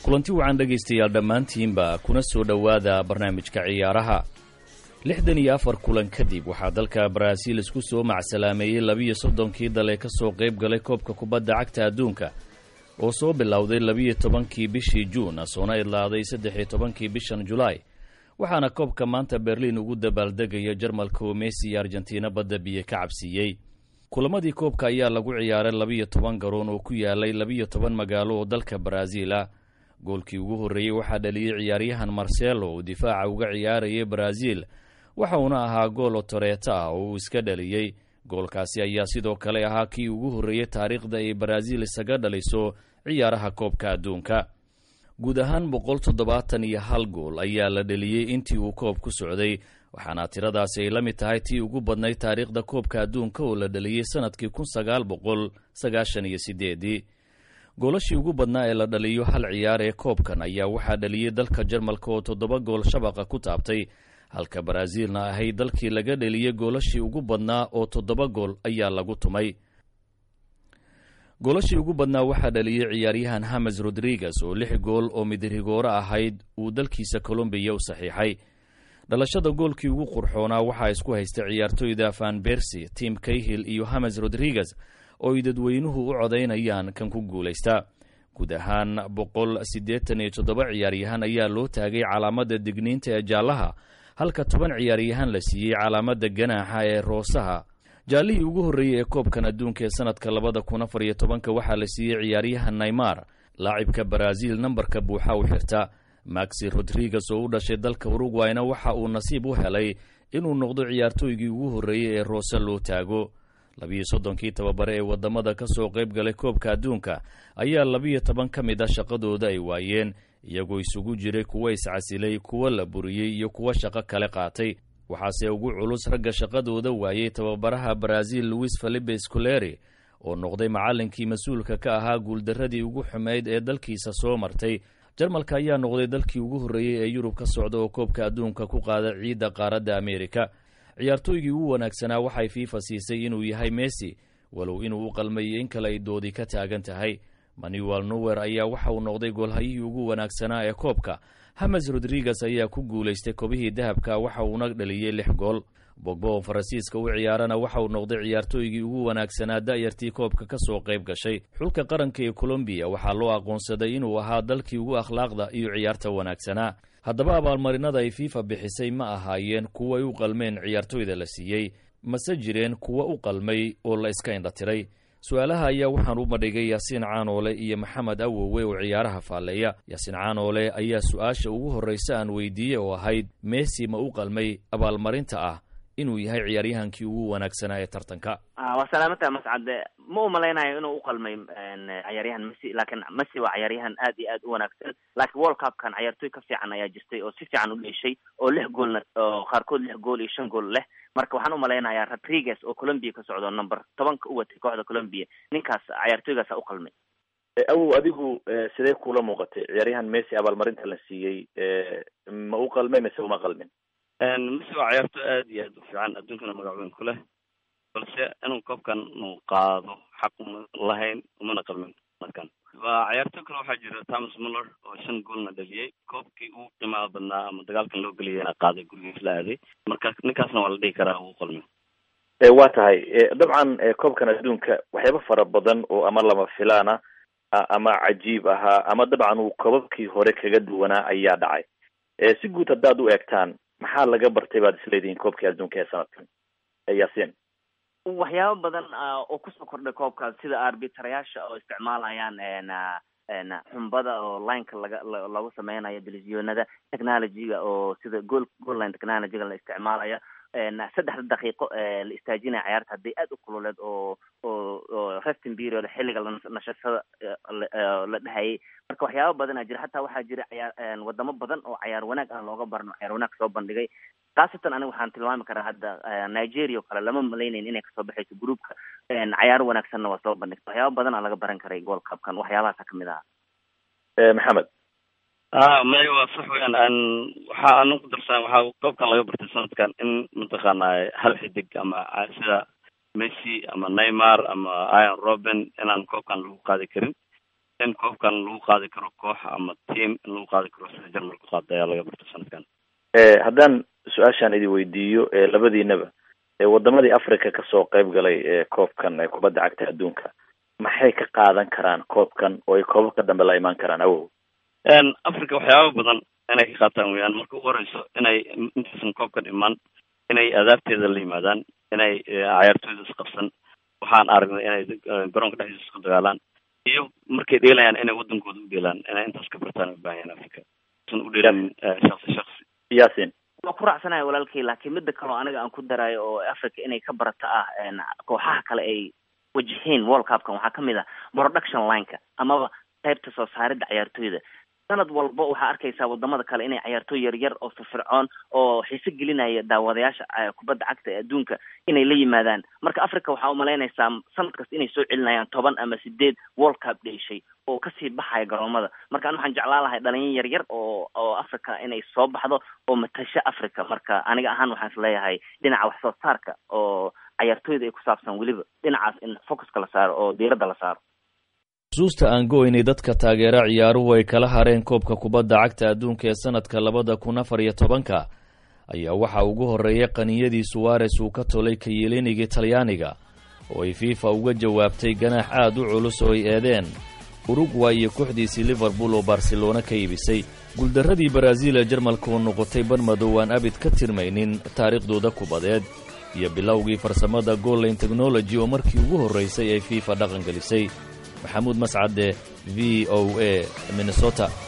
kulanti wacan dhegaystayaal dhammaantiinba kuna soo dhowaada barnaamijka ciyaaraha lixdan iyo afar kulan kadib waxaa dalka baraaziil isku soo macsalaameeyey labiyo soddonkii dal ee ka soo qayb galay koobka kubadda cagta adduunka oo soo bilowday labiyo tobankii bishii juun soona idlaaday saddex iyo tobankii bishan julaay waxaana koobka maanta berliin ugu dabaaldegaya jarmalka oo messi iyo argentina badda biyo ka cabsiiyey kulamadii koobka ayaa lagu ciyaaray labiyo toban garoon oo ku yaalay labiyo toban magaalo oo dalka baraaziil ah goolkii ugu horreeyey waxaa dhaliyey ciyaaryahan marcelo oo difaaca uga ciyaarayay baraaziil waxa uuna ahaa gool otoreeto ah oo uu iska dhaliyey goolkaasi ayaa sidoo kale ahaa kii ugu horreeyey taariikhda ay baraaziil isaga dhaliso ciyaaraha koobka adduunka guud ahaan boqol toddobaatan iyo hal gool ayaa la dheliyey intii uu koob ku socday waxaana tiradaasi ay la mid tahay tii ugu badnayd taariikhda koobka adduunka oo la dheliyey sanadkii kun sagaal boqol sagaashan iyo sideedii goolashii ugu badnaa ee la dhaliyo hal ciyaar ee koobkan ayaa waxaa dhaliyey dalka jarmalka oo toddoba gool shabaqa ku taabtay halka baraaziilna ahayd dalkii laga dheliyey goolashii ugu badnaa oo toddoba gool ayaa lagu tumay goolashii ugu badnaa waxaa dhaliyey ciyaaryahan hames rodriguez oo lix gool oo midrigooro ahayd uu dalkiisa colombiya u saxiixay dhalashada goolkii ugu qurxoonaa waxaa isku haysta ciyaartoyda van bersi tim kayhil iyo hames rodriguez oo ay dadweynuhu u codaynayaan kan ku guulaysta guud ahaan boqol siddeetan iyo toddoba ciyaaryahan ayaa loo taagay calaamadda digniinta ee jaallaha halka toban ciyaaryahan la siiyey calaamadda ganaaxa ee roosaha jaallihii ugu horreeyey ee koobkan adduunka ee sanadka labada kun afar iyo tobanka waxaa la siiyey ciyaaryahan naymar laacibka baraaziil nambarka buuxa u xirta maxi rodriguez oo u dhashay dalka urugwayna waxa uu nasiib u helay inuu noqdo ciyaartooygii ugu horreeyey ee roose loo taago labiyo soddonkii tababare ee waddamada ka soo qayb galay koobka adduunka ayaa labiyo toban ka mid a shaqadooda ay waayeen iyagoo isugu jiray kuwa iscasilay kuwa la buriyey iyo kuwa shaqo kale qaatay waxaase ugu culus ragga shaqadooda waayey tababaraha baraaziil luis felipe scoleri oo noqday macallinkii mas-uulka ka ahaa guuldarradii ugu xumayd ee dalkiisa soo martay jarmalka ayaa noqday dalkii ugu horreeyey ee yurub ka socda oo koobka adduunka ku qaada ciidda qaaradda ameerika ciyaartooygii ugu wanaagsanaa waxay fiifa siisay inuu yahay messi walow inuu u qalmayo in kale ay doodi ka taagan tahay manuel nower ayaa waxa uu noqday goolhayihii ugu wanaagsanaa ee koobka hames rodriguez ayaa ku guulaystay kobihii dahabka waxa uuna dhaliyey lix gool bogbo oo faransiiska u ciyaarana waxa uu noqday ciyaartooygii ugu wanaagsanaa da'yartii koobka ka soo qayb gashay xulka qaranka ee colombiya waxaa loo aqoonsaday inuu ahaa dalkii ugu akhlaaqda iyo ciyaarta wanaagsanaa haddaba abaalmarinada ay fiifa bixisay ma ahaayeen kuwa ay u qalmeen ciyaartooyda la siiyey mase jireen kuwa u qalmay oo la iska indhatiray su-aalaha ayaa waxaan u madhigay yaasiin caanoole iyo maxamed awowe oo ciyaaraha faalleeya yaasiin caanoole ayaa su-aasha ugu horraysa aan weydiiyey oo ahayd messi ma u qalmay abaalmarinta ah inuu yahay ciyaaryahankii ugu wanaagsanaa ee tartanka waa salaamata mascade ma u malaynayo inuu uqalmay ciyaaryahan messi laakiin messi waa ciyaaryahan aad iyo aad u wanaagsan laakiin world cupkan ciyaartooy ka fiican ayaa jirtay oo si fiican u dheeshay oo lix goolna oo qaarkood lix gool iyo shan gool leh marka waxaan u malaynayaa rodriguez oo colombia ka socdo number tobanka u watay kooxda colombia ninkaas ciyaartooygaasa uqalmay awow adigu sidee kula muuqatay ciyaaryahan messi abaalmarinta la siiyey ma u qalmay mise uma qalmin messi waa ciyaarto aad iyo aad u fiican adduunkana magac weyn ku leh balse inuu koobkan uu qaado xaq uma lahayn umana qalmin markan waa ciyaarto kale waxaa jira thomas muller oo shan goolna dhaliyey koobkii ugu qiimaha badnaa ama dagaalkan loo geliyana qaaday gurigiis la aaday marka ninkaasna waa la dhihi karaa uu qalmin waa tahay dabcan koobkan adduunka waxyaaba fara badan oo ama lama filaana ama cajiib ahaa ama dabcan uu koobabkii hore kaga duwanaa ayaa dhacay si guud haddaad u eegtaan maxaa laga bartay baad isleedihiin koobkii adduunka ee sanadkan yaasiin waxyaabo badan oo kusoo kordhay koobkaas sida arbitarayaasha oo isticmaalayaan xumbada oo lineka laga lagu sameynayo televisionada technologyga oo sida gool goal line technologyga la isticmaalaya saddexda daqiiqo la istaajinaya ciyaarta hadday aad u kululeed oo oo oo resting period xilliga nashashada la dhehayay marka waxyaaba badan aa jira hataa waxaa jira ciyaar wadamo badan oo cayaar wanaag aan looga barno cayaar wanaag soo bandhigay khaasatan aniga waxaan tilmaami karaa hadda nigeria oo kale lama malaynayn inay kasoo baxayso groupka cayaar wanaagsanna waa soo bandhigta waxyaaba badan aa laga baran karay gold cupkan waxyaabahaasa kamid aha maxamed a may waa sax weyan an waxa anan ku darsan waxaa koobkan laga bartay sanadkan in mataqaana hal xidig ama sida messi ama neymar ama iron robin inaan koobkan lagu qaadi karin in koobkan lagu qaadi karo koox ama team in lagu qaadi karo sida jarmalku qaada ayaa laga barta sanadkan haddaan su-aashaan idin weydiiyo labadiinaba wadamadii africa kasoo qayb galay koobkan kubadda cagta adduunka maxay ka qaadan karaan koobkan oo ay koobabka dambe la imaan karaan awow africa waxyaaba badan inay ka qaataan weyaan marka ugu horeyso inay intaysan koobkan imaan inay adaabteeda la yimaadaan inay cayaartooyda isqabsan waxaan aragnay inay garoonka dhexdiisa isku dagaalaan iyo markay dheelayaan inay wadankooda u dheelaan inay intaas ka bartaan u baahan yahan africa san u dheelan shaksi shaksi yasin waa ku raacsanayo walaalkay laakiin mida kaleo aniga aan ku daraayo oo africa inay ka barata ah kooxaha kale ay wajaheen world cupkan waxaa kamid ah production lineka amaba qaybta soo saaridda cayaartooyda sanad walba waxaa arkaysaa wadamada kale inay cayaartooy yaryar oo firfircoon oo xiise gelinaya daawadayaasha kubadda cagta ee adduunka inay la yimaadaan marka africa waxaa umalaynaysaa sanad kasta inay soo celinayaan toban ama sideed world cup dheeshay oo kasii baxaya garoomada marka an waxaan jeclaan lahay dhalinyar yaryar oo oo africa inay soo baxdo oo matasho africa marka aniga ahaan waxaan is leeyahay dhinaca wax soo saarka oo cayaartooyda ay ku saabsan weliba dhinacaas in focuska la saaro oo diiradda la saaro xusuusta aan go-ynay dadka taageera ciyaaruhu ay kala hareen koobka kubadda cagta adduunka ee sanadka labada kun afar iyo tobanka ayaa waxaa ugu horreeyay qaniyadii suwares uu ka tolay kayeeliniga talyaaniga oo ay fifa uga jawaabtay ganaax aad u culus oo ay eedeen urugway iyo kooxdiisii liverpool oo barcelona ka iibisay guuldarradii baraaziil ee jarmalka oo noqotay barmadow aan abid ka tirmaynin taariikhdooda kubadeed iyo bilowgii farsamada gollayn technology oo markii ugu horraysay ay fifa dhaqangelisay maxamuud mascade v o a minnesota